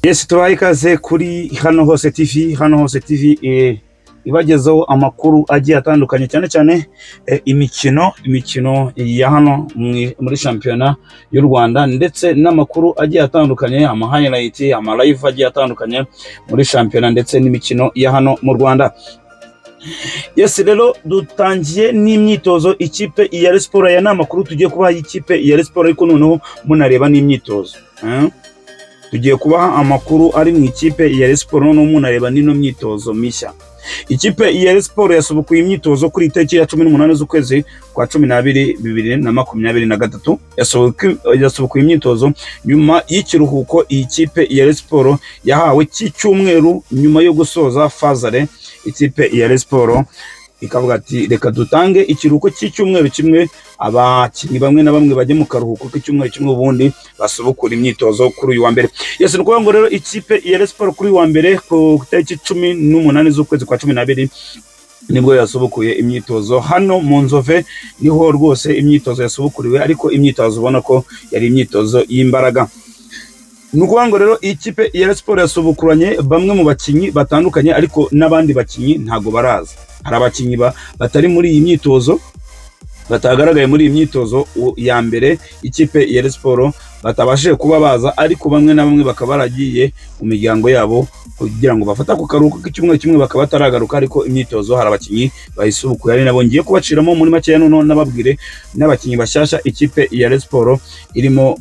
yesi tubaha ikaze kuri hano hose tv hano hose tv eh, ibagezaho amakuru agiye atandukanye cyane cyane eh, imikino imikino ya hano mwi- muri shampiyona y'u rwanda ndetse n'amakuru agiye atandukanye ama highlight ama live agiye atandukanye muri shampiyona ndetse n'imikino ya hano mu rwanda Yes rero dutangiye n'imyitozo ikipe ya Rayon Sports aya ni amakuru tugiye kubaha y'ikipe ya Rayon Sports ariko noneho munareba n'imyitozo eh? tugiye kubaha amakuru ari mu ikipe ya Rayon Sports noneho munareba n'ino myitozo mishya ikipe ya Rayon Sports yasubukuye imyitozo kuri itariki ya cumi n'umunani z'ukwezi kwa cumi n'abiri bibiri na makumyabiri na gatatu Yasubuku- yasubukuye imyitozo nyuma y'ikiruhuko iyi kipe ya Rayon Sports yahawe cy'icyumweru nyuma yo gusoza fazare ikipe ya Rayon Sports ikavuga ati reka dutange ikiruhuko cy'icyumweru kimwe abakinnyi bamwe na bamwe bajye mu karuhuko k'icyumweru kimwe ubundi basubukura imyitozo kuri uyu wa mbere yes ni ukuvuga ngo rero ikipe ya Rayon Sports kuri uyu wa mbere ku itariki cumi n'umunani z'ukwezi kwa cumi n'abiri nibwo yasubukuye imyitozo hano mu nzove niho rwose imyitozo yasubukuriwe ariko imyitozo ubona ko yari imyitozo y'imbaraga ni ukuvuga ngo rero iyi kipe ya Rayon Sports yasubukuranye bamwe mu bakinnyi batandukanye ariko n'abandi bakinnyi ntago baraza hari abakinnyi ba- batari muri iyi myitozo batagaragaye muri iyi myitozo u- ya mbere ikipe ya Rayon Sports batabashije kuba baza ariko bamwe na bamwe bakaba baragiye mu miryango yabo kugira ngo bafate ako karuhuko k'icyumweru kimwe bakaba bataragaruka ariko imyitozo hari abakinnyi bayisubukuye ari nabo ngiye kubaciramo muri makeya noneho n'ababwire n'abakinnyi bashyashya ikipe ya Rayon Sports irimo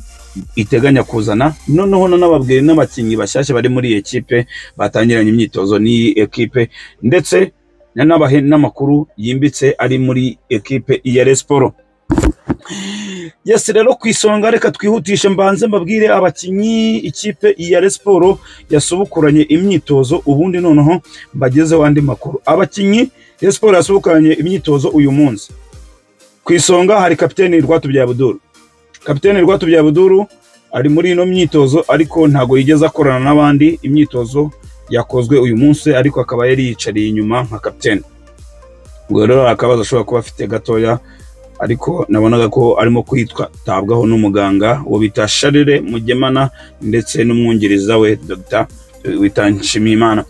iteganya kuzana noneho nanababwiye n'abakinnyi bashyashya bari muri iyi ekipe batangiranye imyitozo n'iyi ekipe ndetse nanabahe n'amakuru yimbitse ari muri ekipe ya Rayon Sports yes rero ku isonga reka twihutishe mbanze mbabwire abakinnyi ikipe ya Rayon Sports yasubukuranye imyitozo ubundi noneho mbagezeho andi makuru abakinnyi Rayon Sports yasubukuranye imyitozo uyu munsi ku isonga hari kapiteni Rwatubyaye kapiteni Rwatubyaye ari muri ino myitozo ariko ntago yigeze akorana n'abandi imyitozo yakozwe uyu munsi ariko akaba yari yiyicariye inyuma nka kapiteni ubwo rero hari akabazo ashobora kuba afite gatoya ariko nabonaga ko arimo kwitabwaho n'umuganga uwo bita sharire mugemana ndetse n'umwungiriza we dogita wita nshimiyimana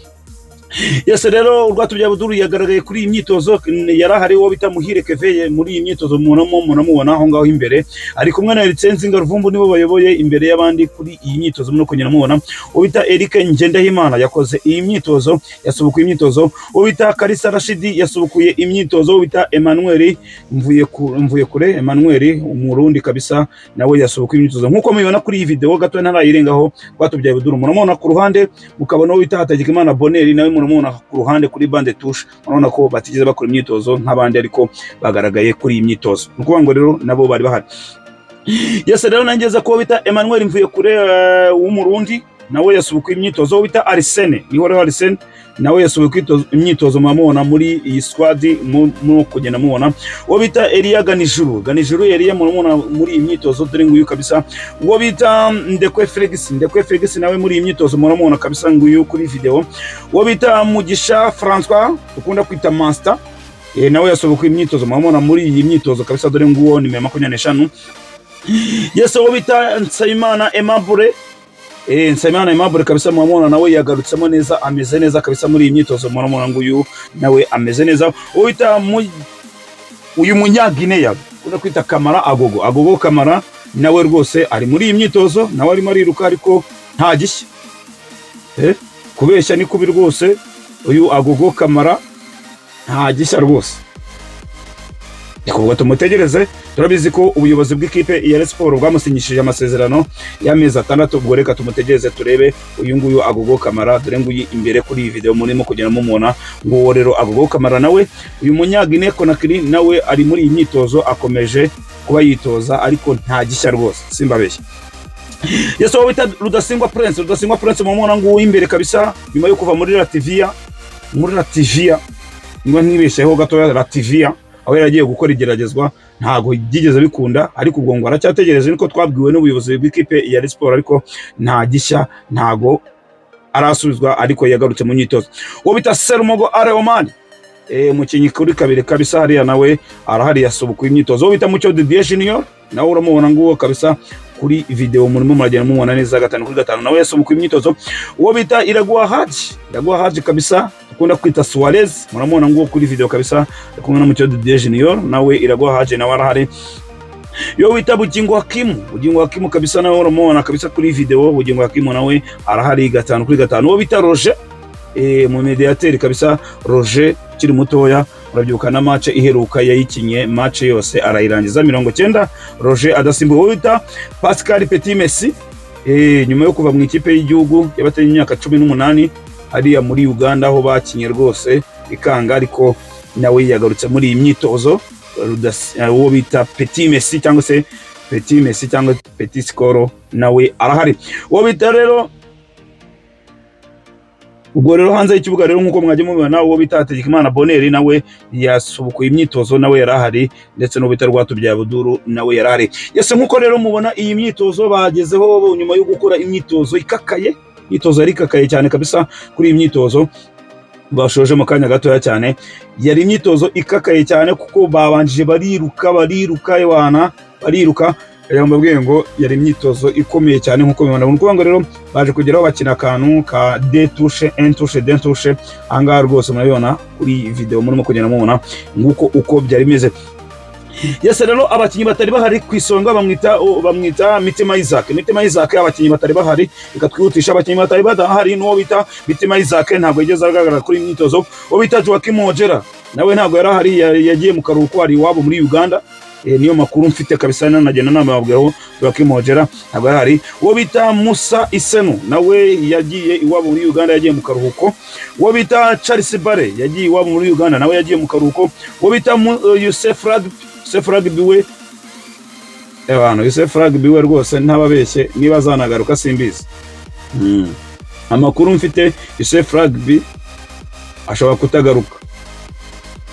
yese rero urwatubyabudu yagaragaye kuri iyi myitozo n- yari ahari uwo bita muhire keveye muri iyi myitozo mubonamo munamubona aho ngaho imbere ari kumwe na ericenzinga ruvumbu nibo bayoboye imbere y'abandi kuri iyi myitozo muno kugenda mubona uwo bita erike ngendahimana yakoze iyi myitozo yasubukuye imyitozo uwo bita karisa rashidi yasubukuye imyitozo uwo bita emanuweli mvuye ku- mvuye kure emanuweli umurundi kabisa nawe yasubukuye imyitozo nk'uko mubibona kuri iyi videwo gatoya ntarayirengaho rwatubyabudu muramubona ku ruhande mukabona uwo bita Hatagikimana Boneri nawe muramubona ku ruhande kuri bande touche murabona ko batigeze bakora imyitozo nk'abandi ariko bagaragaye kuri iyi myitozo ni ukuvuga ngo rero nabo bari bahari yese rero nangeza ko uwo bita Emmanuel Mvuyekure eh, w'umurundi nawe yasubukuye imyitozo uwo bita Arsene niho rero Arsene nawe yasubukuye itozo- imyitozo muramubona muri iyi squad mu- mu kugenda mubona uwo bita Elia Ganijuru Ganijuru Elia muramubona muri iyi myitozo dore nguyu kabisa uwo bita ndekwe felix ndekwe felix nawe muri iyi myitozo muramubona kabisa nguyu kuri videwo uwo bita mugisha françois dukunda kwita master eh, nawe yasohokuye imyitozo muramubona muri iyi myitozo kabisa dore nguwo nimero makumyabiri n'eshanu yese uwo bita nsabimana aimable Eh, Nsabimana Aimable kabisa muramubona nawe yagarutsemo neza ameze neza kabisa muri iyi myitozo muramubona nguyu nawe ameze neza uwo bita mu uyu munyagineya ukunda kwita kamara agogo agogo kamara nawe rwose ari muri iyi myitozo nawe arimo ariruka ariko nta gishya Eh, kubeshya ni kubi rwose uyu agogo kamara nta gishya rwose kuvuga tumutegereze turabizi ko ubuyobozi bw'ikipe ya Rayon Sports bwamusinyishije amasezerano y'amezi atandatu ubwo reka tumutegereze turebe uyu nguyu agogo kamara dore nguyu imbere kuri iyi video murimo kugenda mumubona nguwo rero agogo kamara nawe uyu munyagine konakiri nawe ari muri iyi myitozo akomeje kuba yitoza ariko nta gishya rwose simbabeshya yesu wowe bita rudasingwa prince rudasingwa prince mumubona nguwo imbere kabisa nyuma yo kuva muri lativiya muri lativiya niba ntibesheho gatoya lativiya aho yari agiye gukora igeragezwa ntabwo byigeze bikunda ariko ubwo ngo aracyategereje niko twabwiwe n'ubuyobozi bw'ikipe ya Rayon Sports ariko nta gishya ntago arasubizwa ariko yagarutse mu myitozo uwo bita serumogo areomani eh, umukinnyi kuri kabiri kabisa hariya nawe arahari yasubukuye imyitozo uwo bita mucyo didier junior nawe uramubona nguwo kabisa ku kuri videwo murimo muragenda mubona neza gatanu kuri gatanu nawe yasomye imyitozo uwo bita Iraguha Haji Iraguha Haji kabisa dukunda kwita Suarez muramubona nguwo kuri videwo kabisa ari kumwe na Mucyo Didier Junior nawe Iraguha Haji nawe arahari yo wita bugingo hakimu bugingo hakimu kabisa nawe uramubona kabisa kuri videwo bugingo hakimu nawe arahari gatanu kuri gatanu uwo bita Roger eh, mu mediateri kabisa Roger ukiri mutoya urabyibuka na match iheruka yayikinye match yose arayirangiza mirongo cyenda Roger adasimbuwe uwo bita Pascal Petit Messi eh, nyuma yo kuva mu ikipe y'igihugu yabatanye imyaka cumi n'umunani hariya muri Uganda aho bakinye rwose ikanga ariko nawe yagarutse muri iyi myitozo Rudas- eh, uwo bita Petit Messi cyangwa se Petit Messi cyangwa Petit Skolo nawe arahari uwo bita rero ubwo rero hanze y'ikibuga rero nk'uko mwagiye mubibona uwo bita Hategekimana Boneri nawe yasubukuye imyitozo nawe yari ahari ndetse n'uwo bita Rwatubyaye Buduru nawe yari ahari yese nk'uko rero mubona iyi myitozo bagezeho nyuma yo gukora imyitozo ikakaye imyitozo yari ikakaye cyane kabisa kuri iyi myitozo bashoje mu kanya gatoya cyane yari imyitozo ikakaye cyane kuko babanjije bariruka bariruka wana bariruka rero mbabwiye ngo yari imyitozo ikomeye cyane nk'uko mubibona ni ukuvuga ngo rero baje kugeraho bakina akantu ka detushe entushe dentushe ahangaha rwose murabibona kuri videwo murimo kugenda mubona nguko uko byari bimeze yese rero abakinnyi batari bahari ku isonga bamwita o- bamwita mitima isaac mitima isaac abakinnyi batari bahari reka twihutisha abakinnyi batari bahari n'uwo bita mitima isaac ntabwo yigeze agaragara kuri iyi myitozo uwo bita joakim ojera nawe ntabwo yari ahari ya- yagiye mu karuhuko ari iwabo muri uganda Eh, niyo makuru mfite kabisa nanagenda namabwiraho joakim ojera ntabwo yari ahari uwo bita musa isenu nawe yagiye iwabo muri uganda yagiye mu karuhuko uwo bita charles bare yagiye iwabo muri uganda nawe yagiye mu karuhuko uwo bita Mu- eh, yusef Radb- yusef rugby we abantu yusef rugby we rwose ntababeshye niba azanagaruka simbizi Mm. amakuru mfite yusef rugby ashobora kutagaruka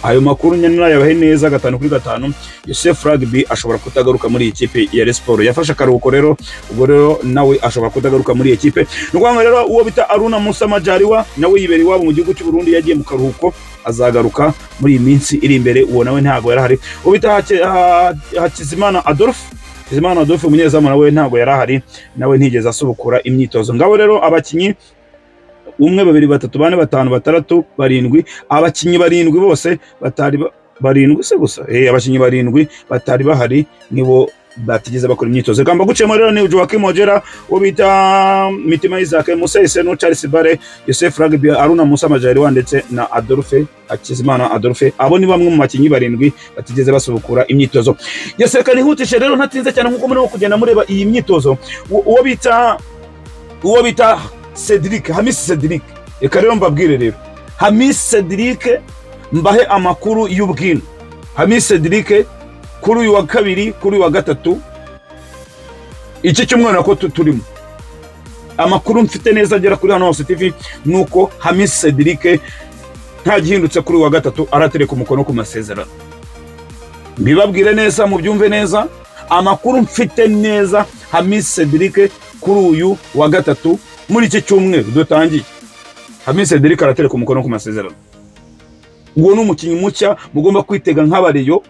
ayo makuru nyine nayabahe neza gatanu kuri gatanu yusef rugby ashobora kutagaruka muri iyi kipe ya Rayon siporo yafashe akaruhuko rero ubwo rero nawe ashobora kutagaruka muri iyi kipe ni ukuvuga ngo rero uwo bita aruna musa majariwa nawe yibera iwabo mu gihugu cy'u Burundi yagiye mu karuhuko azagaruka muri iyi minsi iri imbere uwo nawe ntabwo yari ahari uwo bita Hake- Ha- hakizimana adolphe hakizimana adolphe umunyezamu nawe ntabwo yari ahari nawe ntigeze asubukura imyitozo ngabo rero abakinnyi umwe babiri batatu bane batanu batandatu barindwi abakinnyi barindwi bose batari ba- barindwi se gusa eh abakinnyi barindwi batari bahari nibo batigeze bakora imyitozo kamba gucemo rero ni Joaquim Ojera uwo bita Mitima Isaac Musa Isenu Charles Bare Yosef Rugby Aruna Musa Majaliwa ndetse na Adolphe Hakizimana Adolphe abo ni bamwe mu bakinnyi barindwi batigeze basubukura imyitozo yaseka nihutishe rero ntatinze cyane nkuko murimo kugenda mureba iyi myitozo Uwo- uwo bita uwo bita Cedric Hamis Cedric reka rero mbabwire rero Hamis Cedric mbahe amakuru y'ubwino Hamis Cedric kuri uyu wa kabiri kuri uyu wa gatatu iki cyumweru nako tu- turimo amakuru mfite neza agera kuri hano hose tv ni uko Hamis Cedric nta gihindutse kuri uyu wa gatatu aratereka umukono ku masezerano mbibabwire neza mubyumve neza amakuru mfite neza Hamis Cedric kuri uyu wa gatatu muri iki cyumweru dutangiye Hamis Cedric aratereka umukono ku masezerano uwo ni umukinnyi mushya mugomba kwitega nk'abariyo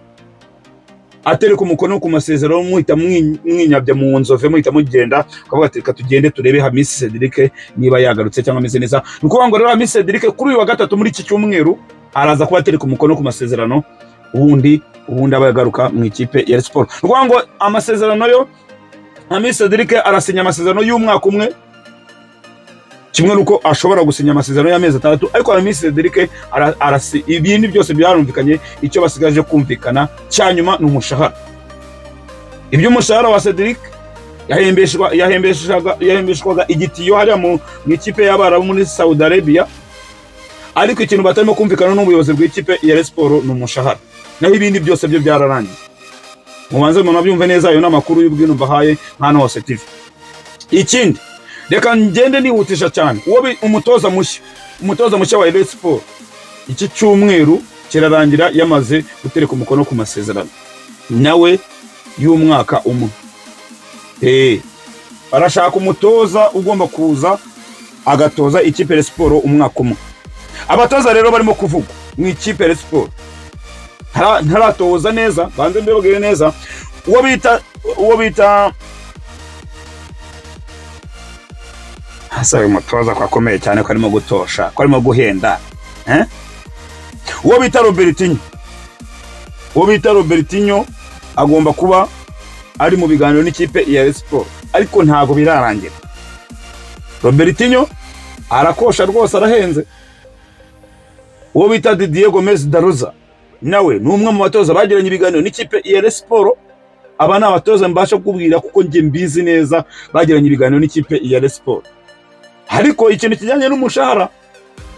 atereka umukono ku masezerano muhita mwi- mwinyabya mu nzove muhita mugenda ukavuga ati reka tugende turebe hamisi cedric niba yagarutse cyangwa ameze neza ni ukuvuga ngo rero hamisi cedric kuri uyu wa gatatu muri iki cyumweru araza kuba atereka umukono ku masezerano ubundi ubundi aba yagaruka mu ikipe ya Rayon siporo ni ukuvuga ngo amasezerano yo hamisi cedric arasinya amasezerano y'umwaka umwe kimwe nuko ashobora gusinya amasezerano y'amezi atandatu ariko Hamisi Cedric ara- arasi ibindi byose byarumvikanye icyo basigaje kumvikana cya nyuma ni umushahara ibyo umushahara wa Cedric yahembeshwa- yahembeshaga- yahembeshwaga igitiyo hariya mu mu ikipe y'abarabu muri Saudi Arabia ariko ikintu batarimo kumvikana n'ubuyobozi bw'ikipe ya Rayon Sports ni umushahara naho ibindi byose byo byararangiye mubanze munabyumve neza ayo ni amakuru y'ubwino mbahaye hano hose TV ikindi reka ngende nihutisha cyane uwo bi- umutoza mushya umutoza mushya wa Rayon Sports iki cyumweru kirarangira yamaze gutereka umukono ku masezerano nawe y'umwaka umwe Eh, barashaka umutoza ugomba kuza agatoza ikipe ya siporo umwaka umwe abatoza rero barimo kuvuga mu ikipe ya siporo Ntara- ntaratoza neza banze mbibabwire neza uwo bita uwo bita ese uyu mutoza ko akomeye cyane ko arimo gutosha ko arimo guhenda eh? uwo bita robertinho uwo bita robertinho agomba kuba ari mu biganiro n'ikipe ya Rayon Sport ariko ntabwo birarangira robertinho arakosha rwose arahenze uwo bita didier gomez daruza nawe ni umwe mu batoza bagiranye ibiganiro n'ikipe ya Rayon Sport aba ni abatoza mbasha kukubwira kuko njye mbizi neza bagiranye ibiganiro n'ikipe ya Rayon Sport ariko ikintu kijyanye n'umushahara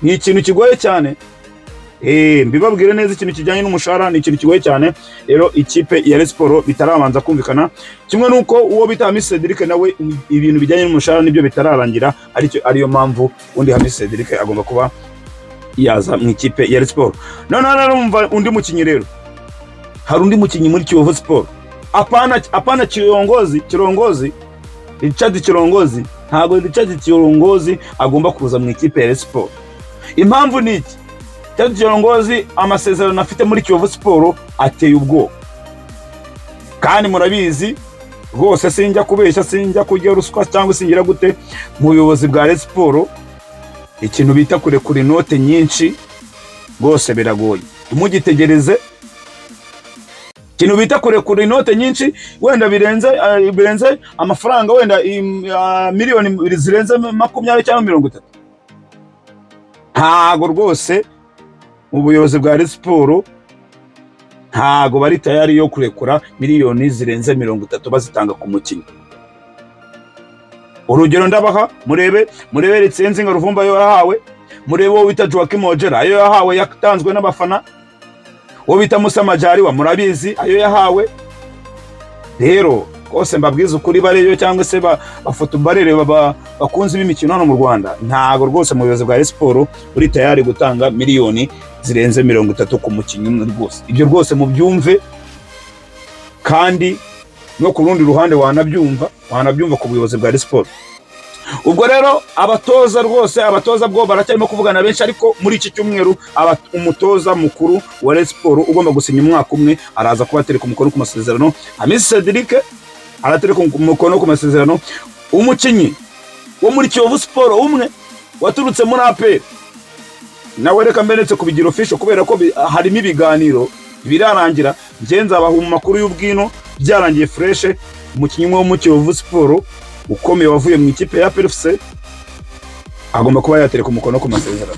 ni ikintu kigoye cyane Eh, mbibabwire neza ikintu kijyanye n'umushahara ni ikintu kigoye cyane rero ikipe ya Rayon Sport bitarabanza kumvikana kimwe nuko uwo bita Hamisi Cedric nawe ibintu bijyanye n'umushahara nibyo bitararangira aricyo ariyo mpamvu undi Hamisi Cedric agomba kuba yaza mu ikipe ya Rayon Sport noneho narumva undi mukinnyi rero hari undi mukinnyi muri Kiyovu Sport apana apana kirongozi kirongozi Richard Kirongozi ntabwo Richard Kirongozi agomba kuza mu ikipe ya Rayon Sport impamvu ni iki Richard Kirongozi amasezerano afite muri Kiyovu Sport ateye ubwoba kandi murabizi rwose sinjya kubeshya sinjya kurya ruswa cyangwa singira gute mu buyobozi bwa Rayon Sport ikintu bita kurekura inote nyinshi rwose biragoye ntimugitegereze ikintu bita kurekura inote nyinshi wenda birenze eh, birenze amafaranga wenda im- ah, miliyoni zirenze makumyabiri cyangwa mirongo itatu ntago rwose ubuyobozi bwa Rayon Sport ntago bari tayari yo kurekura miliyoni zirenze mirongo itatu bazitanga ku mukinnyi urugero ndabaha murebe murebe Ritsenzi nka Ruvumba yo yahawe murebe uwo bita Joachim Ojera ayo yahawe yatanzwe n'abafana uwo bita Musa Majaliwa murabizi ayo yahawe rero rwose mbabwiza ukuri bareyo cyangwa se ba- bafoto barere baba- bakunzi b'imikino hano mu Rwanda ntago rwose mu buyobozi bwa Rayon Sport uri tayari gutanga miliyoni zirenze mirongo itatu ku mukinnyi umwe rwose ibyo rwose mubyumve kandi no ku rundi ruhande wanabyumva wanabyumva ku buyobozi bwa Rayon Sport ubwo rero abatoza rwose abatoza bwo baracyarimo kuvugana benshi ariko muri iki cyumweru aba- umutoza mukuru wa Rayon Sport ugomba gusinya umwaka umwe araza kuba atereka umukono ku masezerano Hamisi Cedric aratereka umukono ku masezerano umukinnyi wo muri Kiyovu Sport umwe waturutse muri APR nawe reka mberetse kubigira official kubera ko bi- harimo ibiganiro birarangira njye nzabaha mu makuru y'ubwino byarangiye fureshe umukinnyi umwe wo mu Kiyovu Sport ukomeye wavuye mu ikipe ya PFC agomba kuba yatereka umukono ku masezerano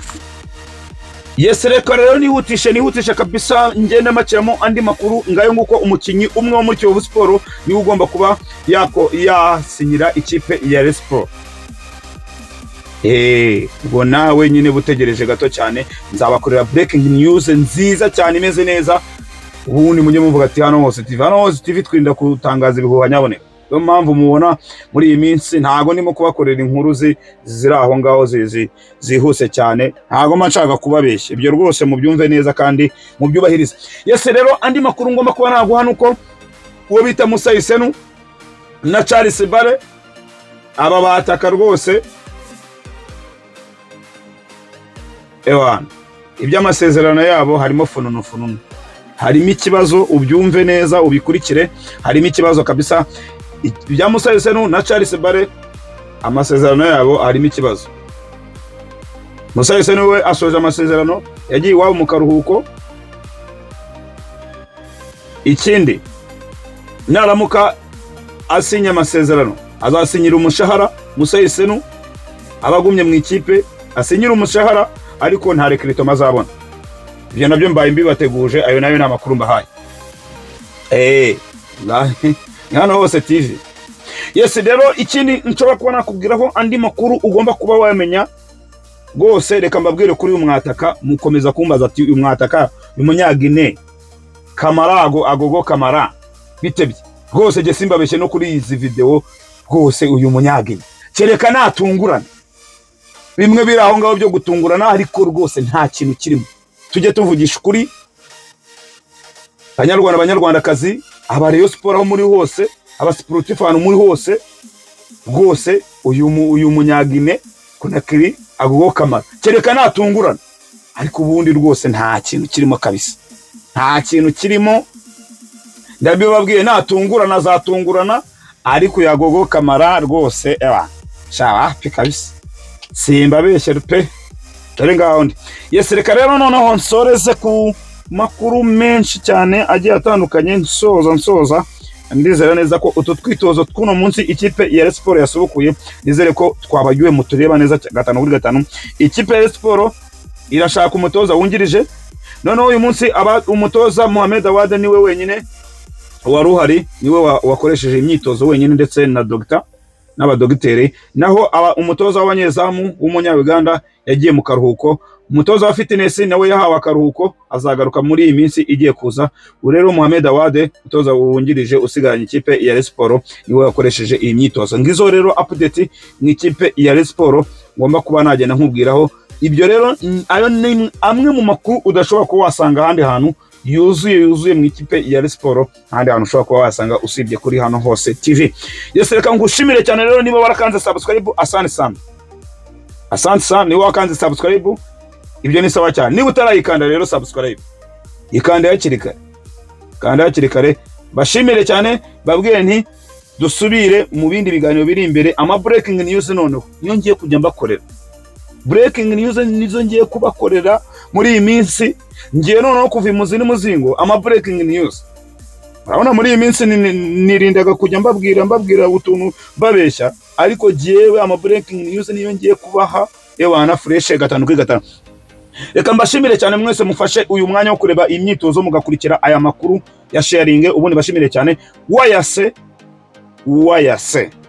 yes reka rero nihutishe nihutishe kabisa ngende makiramo andi makuru ngayo nguko umukinnyi umwe wo muri Kiyovu Sport niwe ugomba kuba yako yasinyira ikipe ya Rayon Sport Eh, ubwo nawe nyine butegereje gato cyane nzabakorera breaking news nziza cyane imeze neza ubundi mujye muvuga ati hano hose TV hano hose TV twirinda gutangaza ibihuha nyaboneka niyo mpamvu mubona muri iyi minsi ntago ndimo kubakorera inkuru zi- ziri aho ngaho zi- zi- zihuse cyane ntago mba nshaka kubabeshya ibyo rwose mubyumve neza kandi mubyubahirize yese rero andi makuru ngomba kuba naguha ni uko uwo bita Musa Isenu na Charles Bare aba bataka rwose ewana iby'amasezerano yabo harimo fununu fununu harimo ikibazo ubyumve neza ubikurikire harimo ikibazo kabisa I- ibya Musa Yusenu na Charles Bare amasezerano yabo harimo ikibazo Musa Yusenu we asoje amasezerano yagiye iwabo mu karuhuko ikindi naramuka asinya amasezerano azasinyira umushahara Musa Yusenu aba agumye mu ikipe asinyira umushahara ariko nta rekiritoma azabona ibyo nabyo mbaye mbibateguje ayo nayo ni amakuru mbahaye eee hano hose tv yesi rero ikindi nshobora kuba nakubwiraho andi makuru ugomba kuba wamenya rwose reka mbabwire kuri uyu mwataka mukomeza kumbaza ati uyu mwataka ni umunyagine kamara ago agogo kamara bitebye rwose jye simbabeshye no kuri izi videwo rwose uyu munyagine kereka natungurana bimwe biri aho ngaho byo gutungurana ariko rwose nta kintu kirimo tujye tuvugisha ukuri banyarwanda banyarwandakazi aba Rayon Sport aho muri hose aba sportif ahantu muri hose rwose uyu mu- uyu munyagine kunakiri agogo kamara kereka natungurana ariko ubundi rwose nta kintu kirimo kabisa nta kintu kirimo ndabibabwiye natungurana azatungurana ariko yagogo kamara rwose ewa sha wapi kabisa simbabeshyere pe dore ngaho ndi yesi reka rero noneho nsoreze ku makuru menshi cyane agiye atandukanye nsoza nsoza ndizera neza ko utu twitozo tw'uno munsi ikipe ya Rayon Sports yasubukuye nizere ko twabagiwe mutureba neza cya- gatanu kuri gatanu ikipe ya Rayon Sports irashaka umutoza wungirije noneho uyu munsi aba umutoza Mohamed Awad niwe wenyine wari uhari niwe wa- wakoresheje imyitozo wenyine ndetse na dogita n'abadogiteri naho aba, umutoza w'abanyezamu w'umunya-Uganda yagiye mu karuhuko umutoza wa fitness nawe yahawe akaruhuko azagaruka muri iyi minsi igiye kuza ubu rero Mohamed Awade umutoza wungirije usigaranye ikipe ya Rayon Sports niwe wakoresheje iyi myitozo ngizo rero update mu ikipe ya Rayon Sports ngomba kuba nagenda nkubwiraho ibyo rero mm, ayo ni amwe mu makuru udashobora kuba wasanga ahandi hantu yuzuye yuzuye mu ikipe ya Rayon Sports ahandi hantu ushobora kuba wasanga usibye kuri hano hose TV yesi reka ngushimire cyane rero niba warakanze subscribe asante sana asante sana niba wakanze subscribe ibyo ni sawa cyane niba utarayikanda rero subscribe ikanda hakiri kare kanda hakiri kare bashimire cyane babwire nti dusubire mu bindi biganiro biri imbere ama breaking news noneho niyo ngiye kujya mbakorera breaking news nizo ngiye kubakorera muri iyi minsi ngiye noneho kuva imuzi n'umuzingo ama breaking news urabona muri iyi minsi ni- ni- nirindaga kujya mbabwira mbabwira utuntu babeshya ariko jyewe ama breaking news niyo ngiye kubaha ewana fureshe gatanu kuri gatanu reka mbashimire cyane mwese mufashe uyu mwanya wo kureba iyi myitozo mugakurikira aya makuru ya sharinge ubundi bashimire cyane wayase wayase